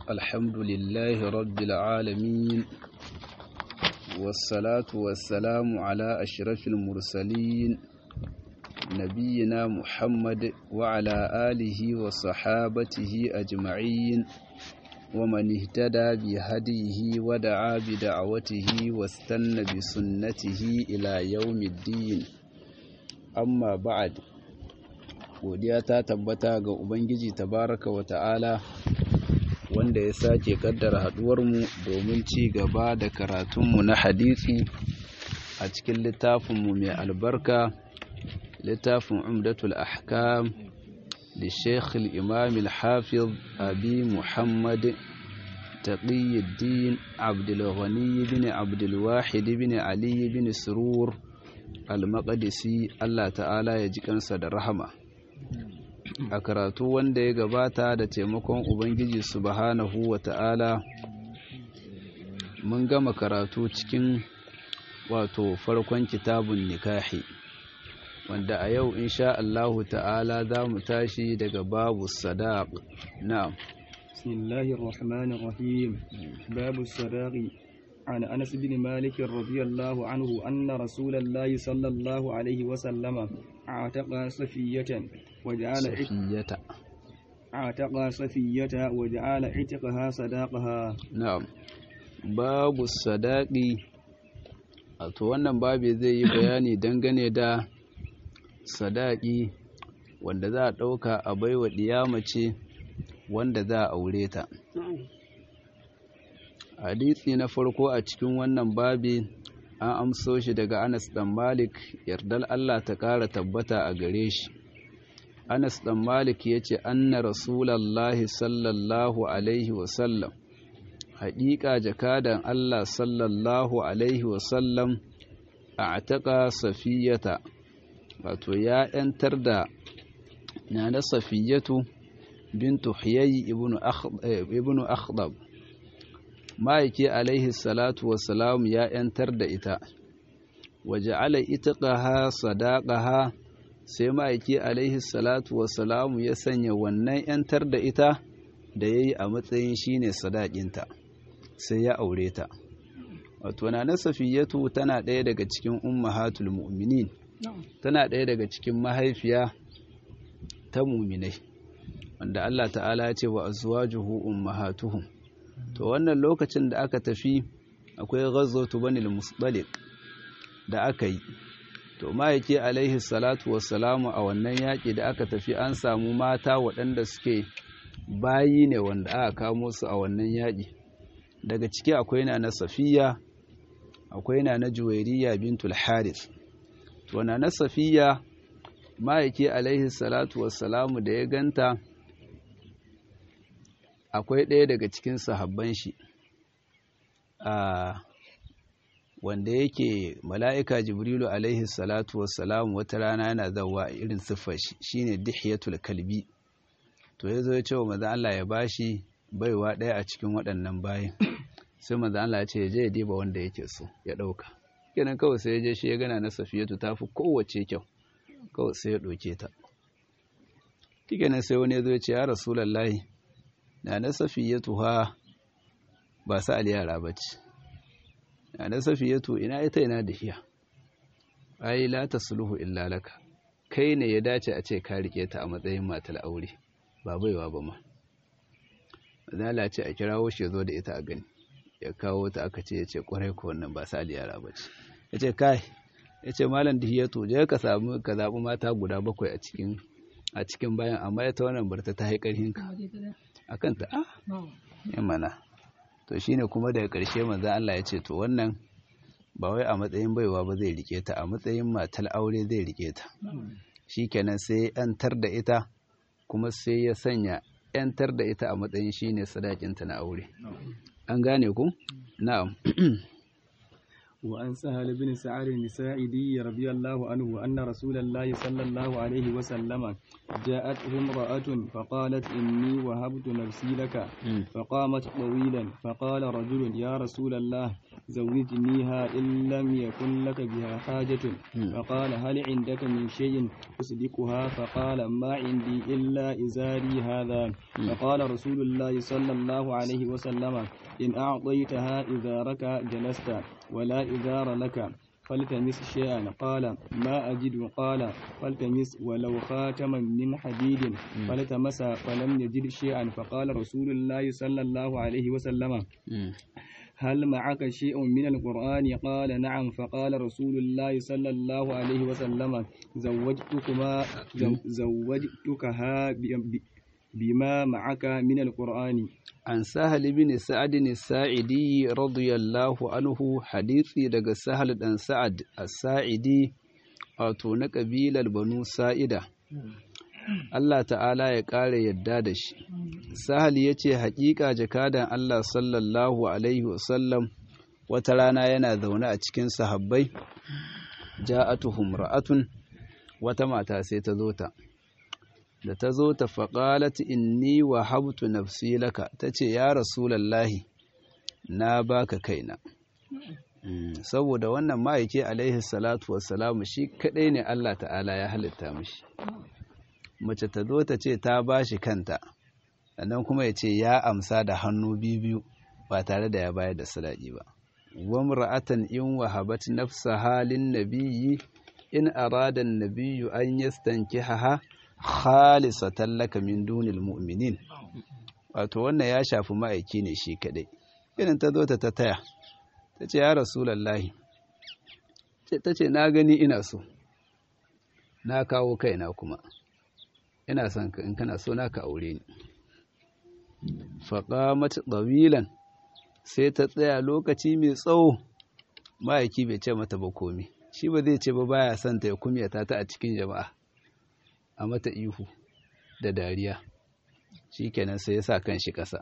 الحمد لله رب العالمين والصلاة والسلام على أشرف المرسلين نبينا محمد وعلى آله وصحابته أجمعين ومن اهتدى بهديه ودعا بدعوته واستنى بسنته إلى يوم الدين أما بعد godiya ta tabbata ga Ubangiji tabaraka wa ta'ala wanda ya sake kaddara haduwarmu domin ci gaba da karatunmu na hadisi a cikin littafinmu mai albarka littafin umdatul ahkam da sheikh imam al-hafiz abi muhammad taqiyuddin abdulghani bin abdulwahid bin ali bin surur al-maqdisi Allah ta'ala ya ji kansa da rahama a karatu wanda ya gabata da taimakon ubangiji subhanahu wa ta'ala mun gama karatu cikin wato farkon kitabun nikahi wanda a yau insha Allahu ta'ala za mu tashi daga babu sadaq na'am bismillahir rahmanir rahim babu sadaqi عن أنس بن مالك رضي الله عنه أن رسول الله صلى الله عليه وسلم اعتق صفية وجعل صفية اعتق صفية وجعل عتقها صداقها na'am babu sadaqi to wannan babu zai yi bayani dangane da sadaqi wanda za a ɗauka a baiwa mace wanda za a aure ta hadisi na farko a cikin wannan babi an amso shi daga Anas dan Malik yardal Allah ta kara tabbata a gare shi Anas dan Malik yace anna rasulullahi sallallahu alaihi wasallam haƙiƙa jakadan Allah sallallahu alaihi wasallam a'taqa safiyata wato ya yantar da nana safiyatu bintu huyay ibnu ibnu akhdab ma'aiki alaihi salatu wassalam ya ‘yantar da ita, waje ala ita ƙaha sadaƙaha sai ma'aiki alaihi salatu wassalam ya sanya wannan ‘yantar da ita da ya yi a matsayin shi ne sadaƙinta, sai ya aure ta. Wato, na Safiyatu tana ɗaya daga cikin ummahatul mu'minin, tana ɗaya daga cikin mahaifiya ta muminai, wanda Allah ta'ala ya ce wa azwajuhu ummahatuhum. to wannan lokacin da aka tafi akwai ghazwatu banil musdaliq da aka yi to ma'aiki alaihi salatu wassalamu a wannan yaƙi da aka tafi an samu mata waɗanda suke bayi ne wanda aka kamo su a wannan yaƙi daga ciki akwai na na safiya akwai na na juwairiya bintul harith to na na safiya ma'aiki alaihi salatu wassalamu da ya ganta akwai ɗaya daga cikin sahabban shi a wanda yake mala'ika jibrilu alaihi salatu wassalam wata rana yana zawa irin siffar shi shine dihiyatul kalbi to ya zo ya ce wa maza Allah ya bashi baiwa ɗaya a cikin waɗannan bayan sai maza Allah ya ce ya je ya diba wanda yake so ya ɗauka kenan kawai sai ya je shi ya gana na safiyatu ta fi kowace kyau kawai sai ya ɗauke ta kenan sai wani ya zo ya ce ya rasulallahi na na safiyatu ha ba sa yara ba ce na na safiyatu ina ita ina da hiya ai la tasluhu illa laka kai ne ya dace a ce ka rike ta a matsayin matar aure ba baiwa ba ma zala ce a kirawo shi zo da ita a gani ya kawo ta aka ce ya ce kwarai ko wannan ba sa yara ba ce ya ce kai ya ce malam dihiyatu je ka samu ka zaɓi mata guda bakwai a cikin a cikin bayan amma ita wannan barta ta haƙarhin ka a kanta a yin mana to shine kuma daga ƙarshe manzan Allah ya ce to wannan ba wai a matsayin baiwa ba zai rike ta a matsayin matar aure zai rike ta shikenan sai yantar da ita kuma sai ya sanya yantar da ita a matsayin shine sadakinta na aure an gane ku na'am وعن سهل بن سعد الساعدي رضي الله عنه أن رسول الله صلى الله عليه وسلم جاءته امرأة فقالت إني وهبت نفسي لك فقامت طويلا فقال رجل يا رسول الله زوجنيها إن لم يكن لك بها حاجة فقال هل عندك من شيء تصدقها فقال ما عندي إلا إزاري هذا فقال رسول الله صلى الله عليه وسلم إن أعطيتها إزارك جلست ولا إزار لك فالتمس شيئا قال ما أجد قال فالتمس ولو خاتما من حديد فالتمس فلم يجد شيئا فقال رسول الله صلى الله عليه وسلم هل معك شيء من القرآن قال نعم فقال رسول الله صلى الله عليه وسلم زوجتكما زوجتكها بما معك من القرآن عن سهل بن سعد الساعدي رضي الله عنه حديثي daga Sahal dan Sa'ad as-Sa'idi wato na kabilar Banu Sa'ida Allah ta'ala ya ƙara yadda da shi Sahal ya ce haƙiƙa jakadan Allah sallallahu alaihi wasallam wata rana yana zaune a cikin sahabbai ja'atuhum ra'atun wata mata sai ta zo ta da ta zo ta faƙalat inni wa habtu nafsi laka ta ce ya rasulallahi na baka kaina saboda wannan ma'aike alaihi salatu wassalamu shi kaɗai ne Allah ta'ala ya halitta mashi mace ta zo ta ce ta ba shi kanta sannan kuma ya ce ya amsa da hannu biyu ba tare da ya bayar da sadaki ba wamra'atan in wahabat nafsa halin nabiyyi in arada an-nabiyyu an yastankihaha khalisatan laka min dunil mu'minin wato wannan ya shafi ma'aiki ne shi kadai irin ta zo ta ta taya ta ce ya rasulallahi ta ce na gani ina so na kawo kaina kuma ina son ka in kana so na ka aure ni faƙamat ɗawilan sai ta tsaya lokaci mai tsawo ma'aiki bai ce mata ba komi shi ba zai ce ba baya son ta ya kumyata ta a cikin jama'a a mata ihu da dariya shi kenan sai ya sa kan shi ƙasa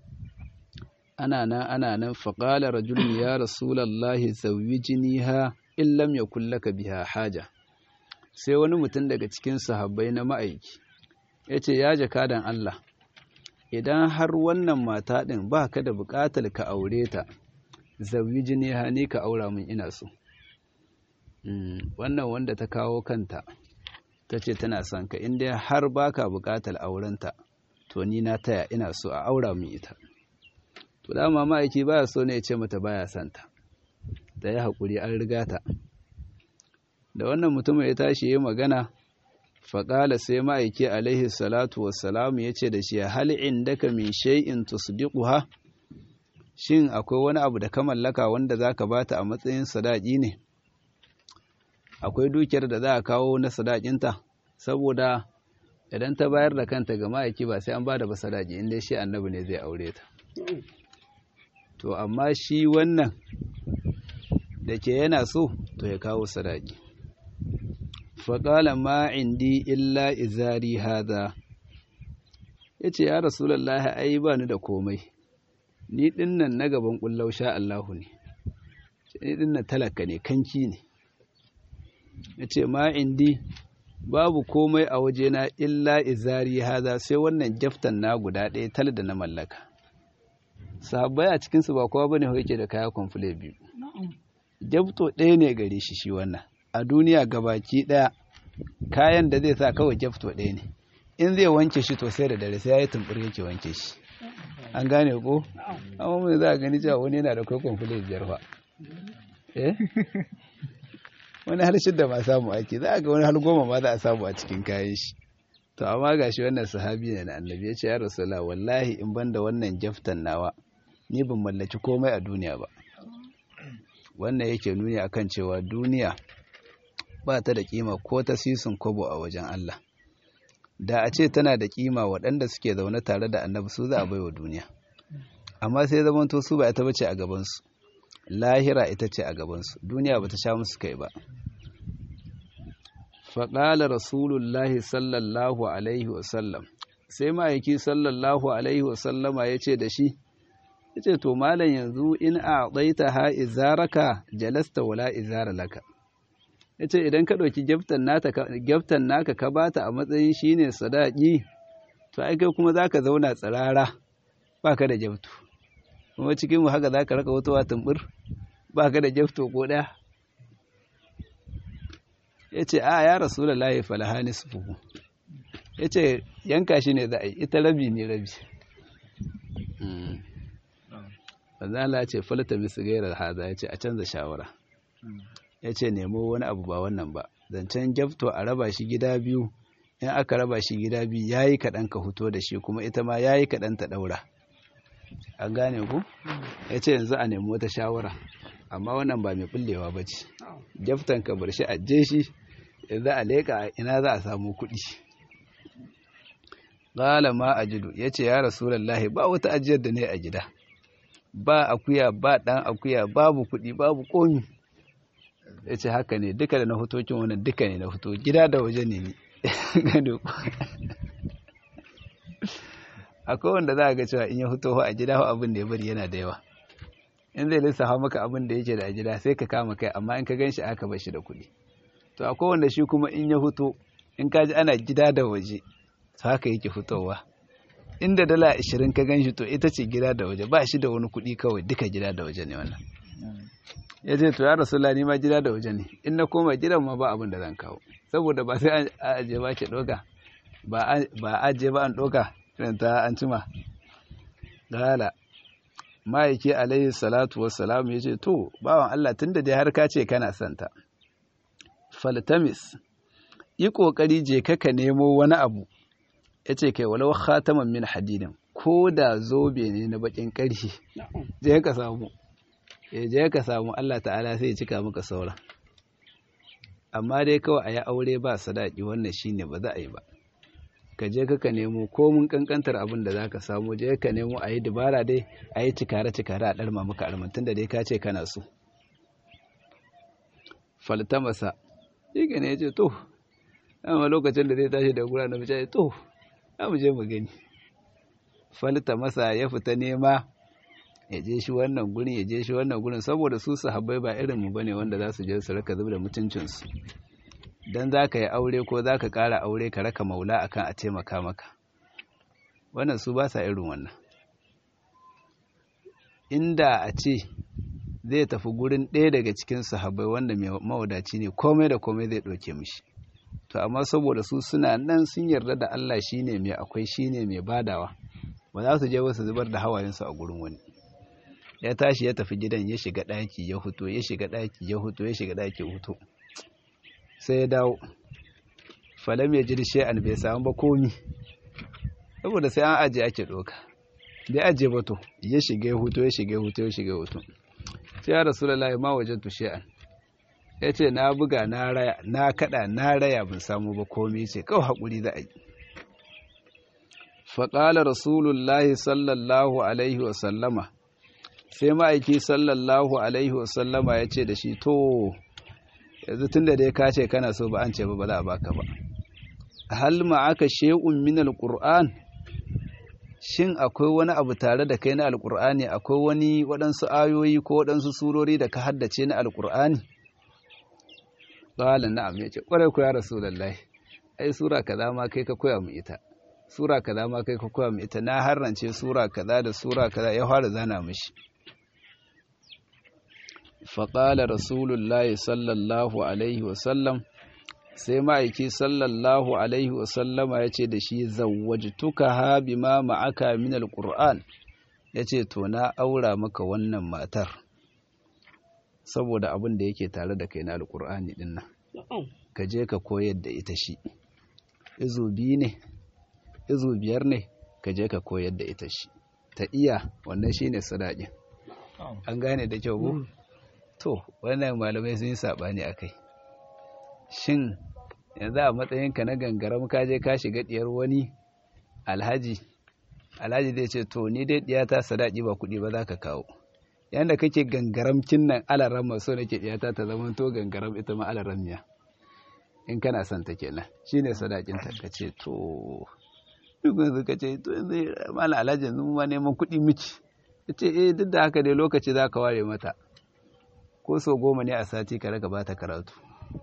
ana nan ana nan faƙala rajulun ya rasulallahi zawwijiniha in lam yakul laka biha haja sai wani mutum daga cikin sahabbai na ma'aiki ya ce ya jakadan Allah idan har wannan mata ɗin ba ka da buƙatar ka aure ta zawwijiniha ni ka aura min ina so wannan wanda ta kawo kanta ta ce tana son ka inda har baka buƙatar aurenta to ni na taya ina so a aura min ita to dama ma'aiki baya so ne ya ce mata baya son ta da ya haƙuri an riga ta da wannan mutumin ya tashi ya magana faƙala sai ma'aiki alaihi salatu wassalamu ya ce da shi hal indaka min shay'in tusdiquha shin akwai wani abu da ka mallaka wanda zaka bata a matsayin sadaki ne akwai dukiyar da za a kawo na sadakinta saboda idan ta bayar da kanta ga ma'aiki ba sai an ba da ba sadaki inda shi annabi ne zai aure ta to amma shi wannan da ke yana so to ya kawo sadaki faƙala ma indi illa izari hada ya ce ya rasulallah ai ba ni da komai ni dinnan na gaban ƙullau sha Allahu ne ni dinnan talaka ne kanki ne ya ce ma indi babu komai a wajena illa izari hada sai wannan jaftan na guda ɗaya tal da na mallaka sahabbai a cikinsu ba kowa bane yake da kaya kwamfule biyu jabto ɗaya ne gare shi shi wannan a duniya gabaki ɗaya kayan da zai sa kawai jabto ɗaya ne in zai wanke shi to sai da dare sai ya yi tumbur yake wanke shi an gane ko amma mai za a gani cewa wani yana da kai kwamfule biyar fa eh wani har shidda ma samu ake za a ga wani har goma ma za a samu a cikin kayan shi to amma ga shi wannan sahabi ne na annabi ya ce ya rasula wallahi in ban da wannan jaftan nawa ni ban mallaki komai a duniya ba wannan yake nuni akan cewa duniya ba ta da kima ko ta sisin kobo a wajen Allah da a ce tana da kima waɗanda suke zaune tare da annabi su za a baiwa duniya amma sai zamanto su ba ita bace a gabansu lahira ita ce a gabansu duniya ba ta sha musu kai ba faƙala rasulullahi sallallahu alaihi wasallam sai ma'aiki sallallahu alaihi wasallama ya ce da shi ya ce to malam yanzu in a ɗaita ha izaraka jalasta wala izara laka ya ce idan ka ɗauki gyaftan naka ka bata a matsayin shi ne sadaƙi to ai kai kuma za ka zauna tsirara ba ka da gyaftu kuma cikinmu haka za ka raka wata tumbur ba ka da jafto ko ɗaya ya ce a ya rasu da layi falahani su fuhu ya ce yanka shi ne za a yi ita rabi ne rabi Allah ce falata misu gairar haza ya ce a canza shawara ya ce nemo wani abu ba wannan ba zancen jafto a raba shi gida biyu in aka raba shi gida biyu ya yi kaɗan ka fito da shi kuma ita ma ya yi kaɗan ta ɗaura an gane ku ya ce yanzu a nemi wata shawara amma wannan ba mai ɓullewa ba ce jaftan ka bar shi a je shi yanzu a leƙa ina za a samu kuɗi ƙala ma a jidu ya ce ya rasulallahi ba wata ajiyar da ne a gida ba akuya ba ɗan akuya babu kuɗi babu komi ya ce haka ne duka da na hutokin wannan duka ne na huto gida da waje ne ni gado akwai wanda za a ga cewa in ya huto a gida abin da ya bari yana da yawa in zai lissafa maka abin da yake da a gida sai ka kama kai amma in ka gan shi aka bar shi da kuɗi to akwai wanda shi kuma in ya huto in ka ji ana gida da waje to haka yake fitowa inda dala ashirin ka gan shi to ita ce gida da waje ba shi da wani kuɗi kawai duka gida da waje ne wannan ya ce to ya rasulullah ni ma gida da waje ne in na koma gidan ma ba abin da zan kawo saboda ba sai a aje ba ke ɗoka ba aje ba an ɗoka irin ta an cima gala ma'aiki alaihi salatu wassalam ya ce to bawan Allah tun da dai har ka ce kana santa faltamis yi ƙoƙari je ka ka nemo wani abu ya ce kai walau khataman min hadidin ko da zobe ne na bakin ƙarfi je ka samu ya je ka samu Allah ta'ala sai ya cika maka sauran amma dai kawai a yi aure ba sadaki wannan shine ba za a yi ba ka je ka nemo ko mun kankantar abin da za ka samu je ka nemo a yi dubara dai a yi cikare cikare a ɗarma maka almantun da dai ka ce kana so faltamasa shi ne ya ce to amma lokacin da zai tashi da gura na mace to za mu je mu gani faltamasa ya fita nema ya je shi wannan gurin ya je shi wannan gurin saboda su sahabbai ba irin mu bane wanda za su je su raka zuba da mutuncinsu dan za ka yi aure ko za ka ƙara aure ka raka maula akan a taimaka maka wannan su ba sa irin wannan inda a ce zai tafi gurin ɗaya daga cikin sahabbai wanda mai mawadaci ne komai da komai zai ɗauke mishi to amma saboda su suna nan sun yarda da Allah shine mai akwai shine mai badawa ba za su je wasu zubar da hawayensu a gurin wani ya tashi ya tafi gidan ya shiga ɗaki ya huto ya shiga ɗaki ya huto ya shiga ɗaki ya huto sai ya dawo falam ya jiri shi'an bai samu ba komi saboda sai an ajiye ake ɗoka bai ajiye ba to ya shiga ya huto ya shiga ya huto ya shiga ya huto sai ya rasu lalai ma wajen tu shi'an ya ce na buga na raya na kaɗa na raya ban samu ba komi ce kawai haƙuri za a yi faƙalar rasulullahi sallallahu alaihi wasallama sai ma'aiki sallallahu alaihi wasallama ya ce da shi to yanzu tun da dai ka ce kana so ba an ce ba ba za a baka ba hal ma'aka shay'un min alquran shin akwai wani abu tare da kai na alqur'ani akwai wani waɗansu ayoyi ko waɗansu surori da ka haddace na alqur'ani qala na'am yace kwarai ku ya rasulullahi ai sura kaza ma kai ka koya mu ita sura kaza ma kai ka koya mu ita na harrance sura kaza da sura kaza ya fara zana mishi faƙala rasulullahi sallallahu alaihi wasallam sai ma'aiki sallallahu alaihi wasallama ya ce da shi zawwajtuka ha bima ma'aka min alqur'an ya ce to na aura maka wannan matar saboda abin da yake tare da kai na alqur'ani din nan ka je ka koyar da ita shi izu biyu ne izu biyar ne ka je ka koyar da ita shi ta iya wannan shine sadaƙin an gane da kyau ko to wannan malamai sun yi saɓani a kai shin yanzu a matsayinka na gangaram ka je ka shiga ɗiyar wani alhaji alhaji zai ce to ni dai ɗiyata sadaki ba kuɗi ba za ka kawo yanda kake gangaramkin nan alaran maso nake ɗiyata ta zama to gangaram ita ma alaran miya in kana son ta kenan shine sadakin ta ka ce to duk yanzu ka ce to yanzu mala alhaji yanzu ma neman kuɗi miki ya ce eh duk da haka dai lokaci za ka ware mata ko sau goma ne a sati ka raka bata karatu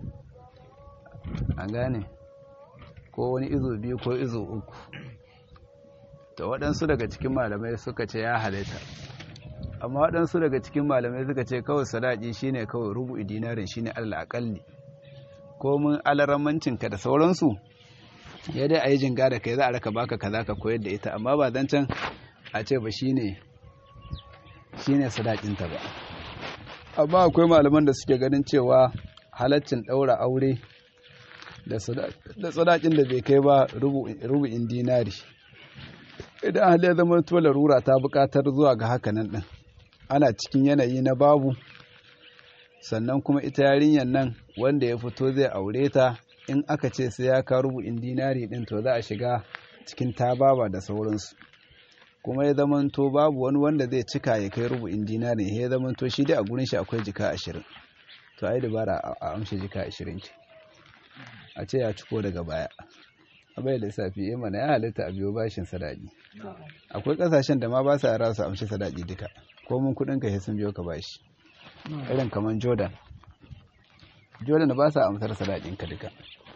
an gane ko wani izo biyu ko izo uku ta waɗansu daga cikin malamai suka ce ya halatta amma waɗansu daga cikin malamai suka ce kawai sadaki shine kawai rubu'i dinarin shine allah akalli ko mun alarammancinka da sauransu ya dai a yi jinga da kai za a raka baka kaza ka koyar da ita amma ba zan can a ce ba shine shine sadakinta ba amma akwai malaman da suke ganin cewa halaccin ɗaura aure da sadakin da bai kai ba rubu'in dinari idan hali ya zama to larura ta buƙatar zuwa ga hakanan ɗin ana cikin yanayi na babu sannan kuma ita yarinyar nan wanda ya fito zai aure ta in aka ce sai ya ka rubu'in dinari ɗin to za a shiga cikin tababa da sauransu kuma ya zamanto babu wani wanda zai cika ya kai rubu'in dinari ya zamanto shi dai a gurin shi akwai jika ashirin to ai dabara a amshi jika ashirin ce a ce ya ciko daga baya abai lissafi ya mana ya halitta a biyo bashin sadaki akwai kasashen da ma ba sa yara su amshi sadaki duka ko mun kudin ka sun biyo ka bashi irin kamar jordan jordan ba sa amsar sadakin ka duka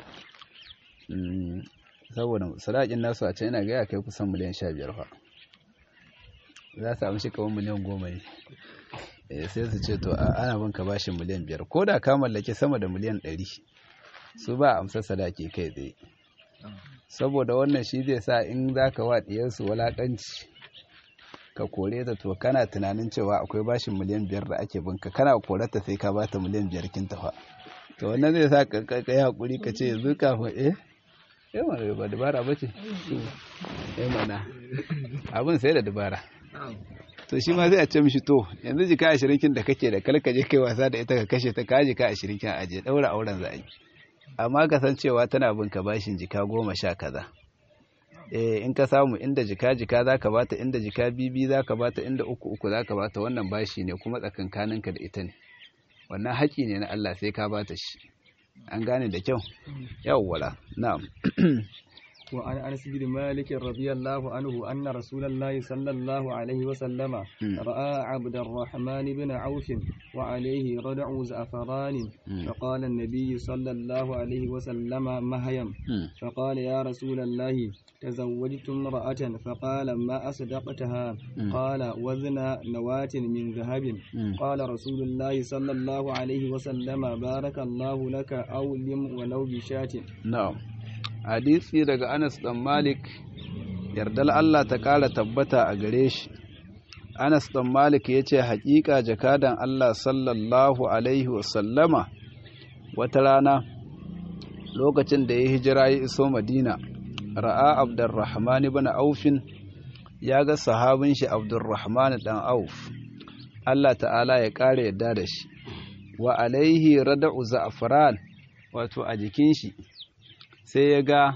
saboda sadakin nasu a can yana gaya kai kusan miliyan sha biyar fa za su amshi kamar miliyan goma ne sai su ce to ana bin ka bashin miliyan biyar ko da ka mallake sama da miliyan ɗari su ba amsar sadaki kai tsaye saboda wannan shi zai sa in za ka wa ɗiyarsu walaƙanci ka kore ta to kana tunanin cewa akwai bashin miliyan biyar da ake binka kana korata sai ka bata miliyan biyar kin tafa to wannan zai sa ka kai hakuri ka ce yanzu kafin eh eh mana ba dabara ba ce eh mana abin sai da dabara to shi ma sai a ce mishi to yanzu jika ashirin kin da kake da kalkaje kai wasa da ita ka kashe ta ka jika ashirin kin aje daura auren za a yi amma ka san cewa tana bin ka bashin jika goma sha kaza eh in ka samu inda jika jika za ka bata inda jika bibi za ka bata inda uku uku za ka bata wannan bashi ne kuma tsakankaninka da ita ne wannan haƙi ne na Allah sai ka bata shi an gane da kyau yawwala na'am وعن أنس بن مالك رضي الله عنه أن رسول الله صلى الله عليه وسلم رأى عبد الرحمن بن عوف وعليه ردع زعفران فقال النبي صلى الله عليه وسلم مهيم فقال يا رسول الله تزوجت امرأة فقال ما أصدقتها قال وزن نواة من ذهب قال رسول الله صلى الله عليه وسلم بارك الله لك أولم ولو بشاة نعم hadisi daga Anas dan Malik yardal Allah ta kara tabbata a gare shi Anas dan Malik yace hakika jakadan Allah sallallahu alaihi wasallama wata rana lokacin da ya hijira ya iso Madina ra'a Abdurrahman ibn Auf ya ga sahabin shi Abdurrahman dan Auf Allah ta'ala ya kare yadda da shi wa alaihi rada'u za'fran wato a jikin shi sai ya ga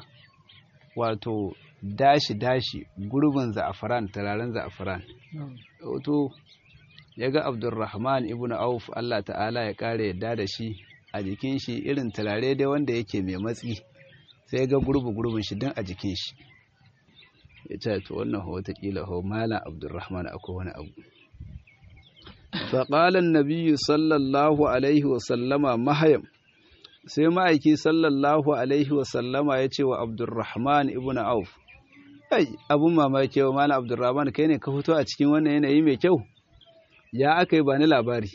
wato dashi-dashi gurbin za'afaran turaren za'afaran wato ya ga abdurrahman ibn auf Allah ta'ala ya kare yadda da shi a jikin shi irin turare dai wanda yake mai matsi sai ya ga gurbi-gurbin shi don a jikin shi ya ce to wannan ho watakila ho malam abdurrahman akwai wani abu faƙalan nabiyu sallallahu alaihi wasallama mahayam sai ma'aiki sallallahu alaihi wasallama ya ce wa abdurrahman ibn auf ai abun mamaki wa malam abdurrahman kai ne ka fito a cikin wannan yanayi mai kyau ya aka yi ba ni labari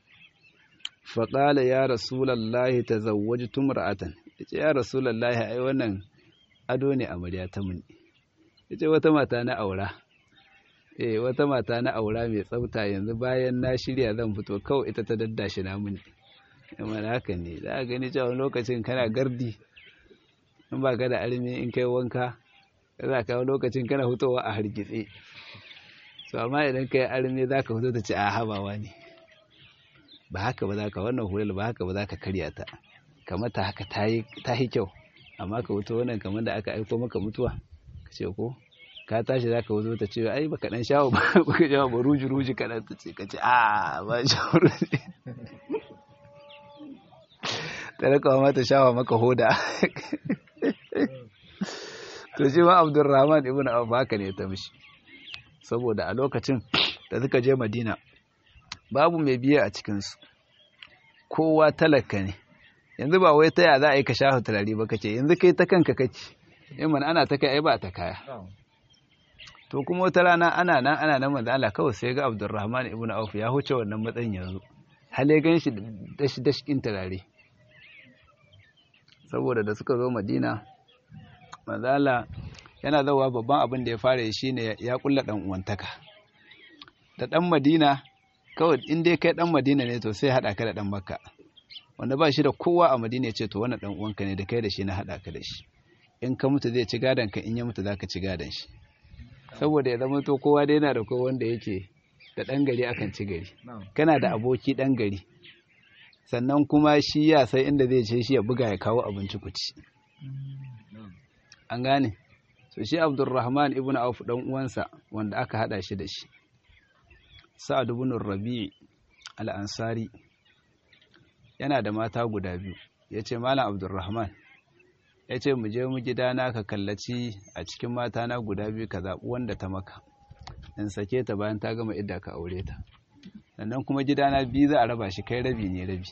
faƙala ya rasulallahi ta zawwaji tumra'atan ya ce ya rasulallahi ai wannan ado ne amarya ta muni ya ce wata mata na aura eh wata mata na aura mai tsafta yanzu bayan na shirya zan fito kawai ita ta daddashi na muni kamar haka ne za a gani cewa lokacin kana gardi in ba ka da armi in kai wanka za ka lokacin kana hutowa a hargitse so amma idan kai armi za ka fito ta ce a habawa ne ba haka ba za ka wannan hulal ba haka ba za ka karya ta kamata haka ta yi kyau amma ka wuto wannan kamar da aka aiko maka mutuwa ka ce ko ka tashi za ka wuzo ta ce ai baka dan shawo ba baka shawo ba ruji ruji kaɗan ta ce ka ce a ba shawo ruji ta rika mata shawa maka hoda to shi ma abdurrahman ibn abu haka ne ta mishi saboda a lokacin da suka je madina babu mai biya a cikinsu kowa talaka ne yanzu ba wai ta ya za a yi ka shafa turare ba kace yanzu kai ta kanka kake yin mana ana ta kai ai ba ta kaya to kuma wata rana ana nan ana nan manzo Allah kawai sai ga Abdurrahman ibn Auf ya huce wannan matsayin yanzu hale gan shi dashi dashkin turare saboda da suka zo Madina manzo Allah yana zawa babban abin da ya fara yi shine ya kulla dan uwantaka da dan Madina kawai in dai kai dan Madina ne to sai hada ka da dan Makka wanda ba shi da kowa a Madina ya ce to wannan dan uwanka ne da kai da shi na hada ka da shi in ka mutu zai ci gadon ka in ya mutu zaka ci gadon shi saboda ya zama to kowa dai yana da kowa wanda yake da ɗan gari akan ci gari kana da aboki ɗan gari sannan kuma shi ya sai inda zai ce shi ya buga ya kawo abinci ku ci an gane so shi abdurrahman ibn auf dan uwansa wanda aka hada shi da shi sa'ad ibn rabi' al-ansari yana da mata guda biyu yace malam abdurrahman ya ce mu je mu gidana ka kallaci a cikin matana guda biyu ka zaɓi wanda ta maka in sake ta bayan ta gama idda ka aure ta sannan kuma gidana biyu za a raba shi kai rabi ne rabi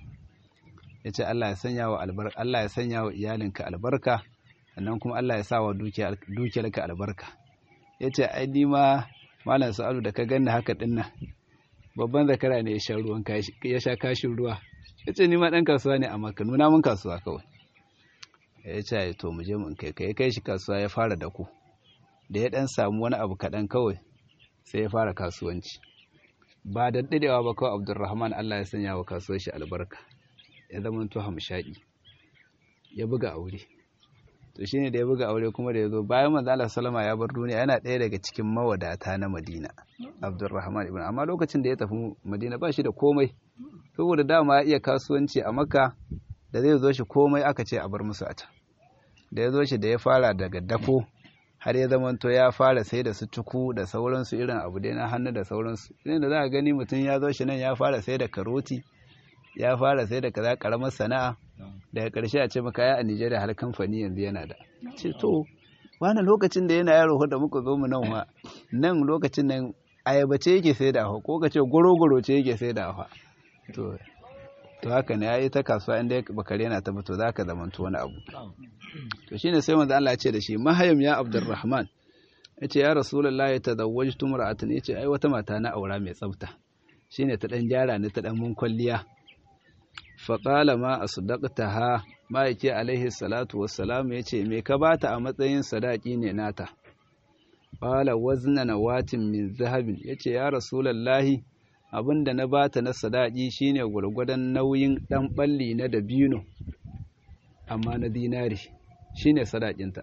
ya ce Allah ya sanya wa Allah ya sanya wa iyalinka albarka sannan kuma Allah ya sa wa dukiyarka albarka ya ce ai ni ma malam sa'alu da ka ganni haka dinnan babban zakara ne ya sha ruwan ya sha kashin ruwa ya ce ni ma ɗan kasuwa ne amma ka nuna mun kasuwa kawai ya ce to mu je mun kai kai kai shi kasuwa ya fara da ku da ya dan samu wani abu kaɗan kawai sai ya fara kasuwanci ba da dadewa ba kawai abdurrahman allah ya sanya wa kasuwar shi albarka ya zama to hamshaki ya buga aure to shine da ya buga aure kuma da ya zo bayan manzo Allah sallama ya bar duniya yana ɗaya daga cikin mawadata na Madina Abdurrahman ibn amma lokacin da ya tafi Madina ba shi da komai saboda dama ya iya kasuwanci a Makka da zai zo shi komai aka ce a bar musu a can da ya zo shi da ya fara daga dako har ya zamanto ya fara sai da su cuku da sauransu irin abu dai na hannu da sauransu irin da za a gani mutum ya zo shi nan ya fara sai da karoti ya fara sai da kaza karamar sana'a daga ƙarshe a ce maka ya a Nijeriya har kamfani yanzu yana da ce to wani lokacin da yana yaro da muka zo mu nan wa nan lokacin nan ayaba ce yake sai da ko ka ce goro-goro ce yake sai da to to haka ne yayi ta kasuwa inda bakare yana ta fito zaka zamanto wani abu to shine sai manzo Allah ya ce da shi mahayam ya Abdurrahman yace ya Rasulullahi tazawwajtu mar'atan yace ai wata mata na aura mai tsafta shine ta dan gyara ni ta dan mun kwalliya fa qala ma asdaqtaha ma yake alaihi salatu wassalam yace me ka bata a matsayin sadaki ne nata qala wazna nawatin min zahabin yace ya Rasulullahi abinda na bata na sadaki shine gurgurdan nauyin dan balli na dabino amma na dinari shine sadakinta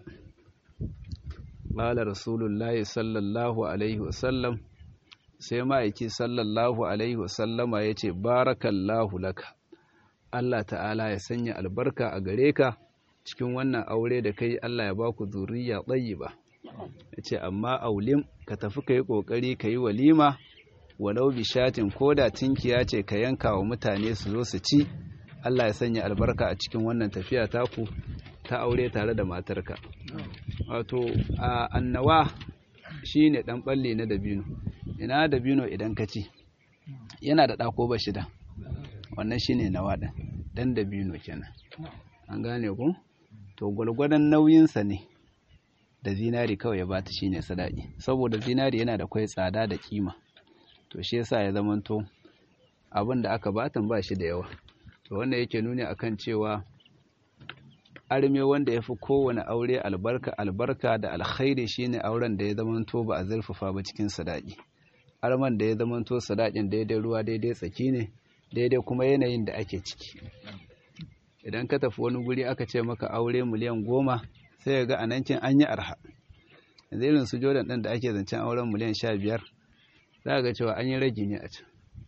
qala rasulullahi sallallahu alaihi wasallam sai ma'aiki sallallahu alaihi wasallama yace barakallahu laka Allah ta'ala ya sanya albarka a gare ka cikin wannan aure da kai Allah ya baku zuriya tayyiba yace amma aulim ka tafi kai kokari kai walima walau bishatin koda tinkiya ce ka yanka wa mutane su zo su ci Allah ya sanya albarka a cikin wannan tafiya taku ta aure tare da matarka wato a annawa shine dan balle na dabino ina dabino idan ka ci yana da dako ba shida wannan shine nawa din dan dabino kenan an gane ku to gwargwadon nauyinsa ne da zinari kawai ya bata shine sadaki saboda zinari yana da kwai tsada da kima to shi yasa ya zamanto abin da aka batan ba shi da yawa to wanda yake nuni akan cewa arme wanda ya fi kowane aure albarka albarka da alkhairi shine auren da ya zamanto ba a zurfafa ba cikin sadaki arman da ya zamanto sadakin daidai ruwa daidai tsaki ne daidai kuma yanayin da ake ciki idan ka tafi wani guri aka ce maka aure miliyan goma sai ga a nan an yi arha yanzu irin su jordan ɗin da ake zancen auren miliyan sha biyar za ga cewa an yi ragi ne a can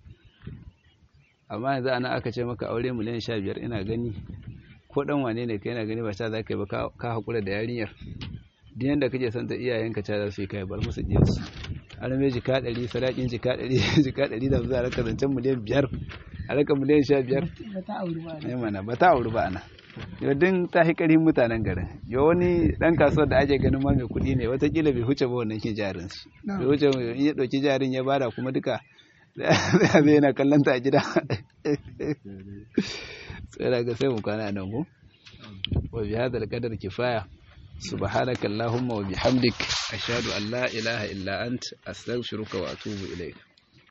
amma yanzu ana aka ce maka aure miliyan sha biyar ina gani ko dan wane ne ka yana gani ba ta za ka yi ba ka haƙura da yarinyar duk yadda kake son ta iyayenka ta za su yi kai bar musu jinsu an mai jika ɗari sadakin jika ɗari jika ɗari da za a raka zancen miliyan biyar a raka miliyan sha biyar ne mana ba ta auri ba ana yau din ta fi ƙarfin mutanen garin yau wani ɗan kasuwar da ake ganin ma mai kuɗi ne watakila bai huce ba wannan ke jarin su bai huce in ya ɗauki jarin ya bada kuma duka zai yana kallon ta a gida sai daga sai mu kwana nan ko wa bi hadal qadar kifaya subhanakallahumma wa bihamdik ashhadu an la ilaha illa ant astaghfiruka wa atubu ilaik